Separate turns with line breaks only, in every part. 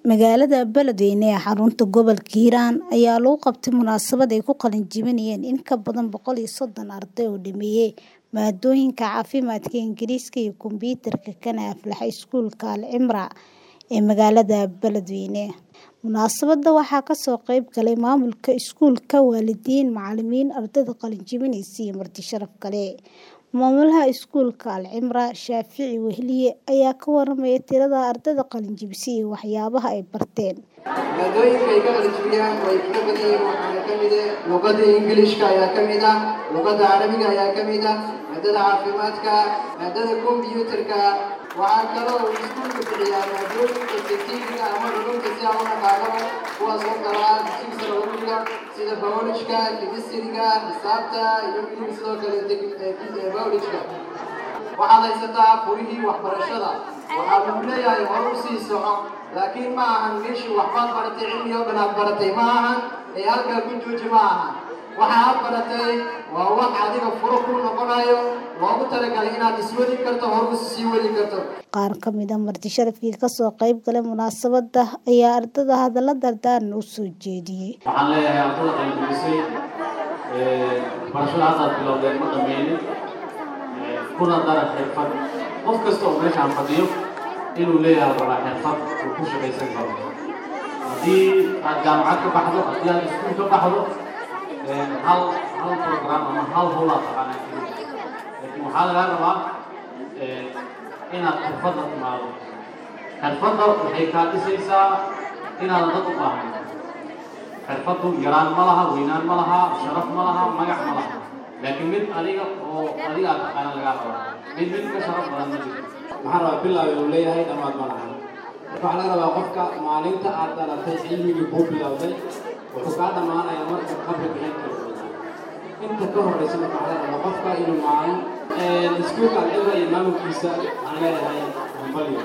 Magaalada Beledweyne ee xarunta gobolka Hiiraan ayaa lagu qabtay munaasabad ay ku qalin jebinayaan in ka badan boqol iyo soddon arday oo dhameeyay maadooyinka caafimaadka, Ingiriiska iyo kombiyuutarka kana aflaxay iskuulka Al Cimraa ee magaalada Beledweyne. Munaasabadda waxaa ka soo qayb galay maamulka iskuulka, waalidiin, macalimiin, ardayda qalin jebinaysa iyo marti sharaf kale. Maamulaha iskuulka Al Cimraa, Shaafici Wehliye, ayaa ka warramay tirada ardayda qalin jebisay iyo waxyaabaha ay barteen.
maadooyinka ay ka qalin jebiyaan way ka badan yihiin waxaana ka mid ah luqadda ingiliishka ayaa ka mid ah luqadda carabiga ayaa ka mid ah maadada caafimaadka maadada kombiyuutarka waxaa kaloo uu iskuulka bixiyaa maadooyinka scientifiga ama culuumta si aan u naqaanaba kuwaas oo kala ah dugsiga culuumka sida biolojka kemistriga xisaabta iyo weliba sidoo kale biolojka waxaad haysataa furihii waxbarashada waxaa lagu leeyahay hor u sii soco laakiin ma ahan meeshii waxbaad baratay cilmi oo dhan aad baratay ma ahan ee halkaa ku jooji ma ahan waxa aad baratay waa wax adiga furo ku noqonayo loogu talagalay inaad iswadi karto hor u sii wadi karto
Qaar ka mid ah marti sharafkii ka soo qayb galay munaasabadda ayaa ardayda hadallo dardaaran u soo jeediyay.
waxaan leeyahay ardada qalin-jebisay barashada haddaad bilowdeen ma dhammaynin kuna dara xirfad qof kasta oo meeshaan fadhiyo inuu leeyahay rabaa xirfad uu ku shaqaysan karo haddii aad jaamacad ka baxdo haddii aad iskuul ka baxdo hal hal program ama hal howlaa taqaanaa keliya laakiin waxaa lagaa rabaa inaad xirfadda timaado xirfadda waxay kaa dhisaysaa inaadan dad u baahnayn xirfaddu yaraan ma laha weynaan ma laha sharaf ma laha magac ma laha laakiin mid adiga oo adiga aad taqaana lagaa raba mid mid ka sharaf badan ma jirto
maxaan rabaa bilaaw uu leeyahay dhammaad ma laha marka waxaa laga rabaa qofka maalinta aad dhalatay cilmigii kuu bilowday wuxuu kaa dhammaanayaa marka qabri bixin karo inta ka horreysa marka waxaa laga rabaa qofka inuu maalin iskuulka alcibra iyo maamulkiisa waxaan leeyahay hambalyo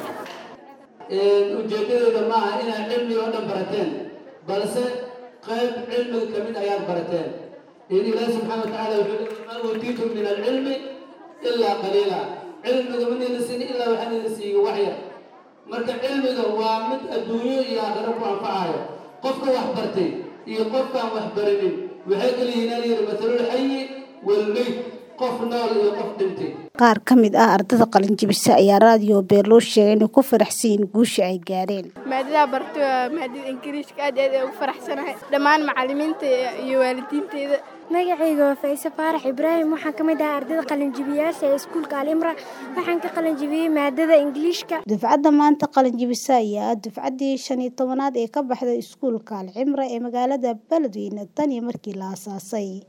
ujeedadeeda maaha inaad cilmiga oo dhan barateen balse qayb cilmiga ka mid ayaad barateen in ilaahi subxaana watacaala wuxuu leeyahay maa uutiitum min alcilmi ilaa qaliila cilmiga manayna siinin ilaa waxaa nayna siiyo wax yar marka cilmiga waa mid adduunyo iyo aakhiro ku anfacayo qofka wax bartay iyo qofkaan wax barinin waxay kala yihiin alyiri matalul xayi walmeyd qof nool iyo qof dhintay
Qaar ka mid ah ardayda qalin jebisay ayaa raadiyo Beelo sheegay inay ku faraxsan yihiin guusha ay gaareen.
maadada barto waa maadada ingiriiska aad iyo aad ay ugu faraxsanahay dhammaan macalimiinta iyo waalidiinteyda
magacayga waa Fayse Faarax Ibraahim waxaan ka mid ahaa ardayda qalinjibiyaasha ee iskuulka Al Cimraa waxaan ka qalinjibiyey maadada Ingiliishka
Dufcadda maanta qalin jebisa ayaa ah dufcaddii shan iyo tobanaad ee ka baxday iskuulka Al Cimraa ee magaalada Beledweyne tan iyo markii la aasaasay.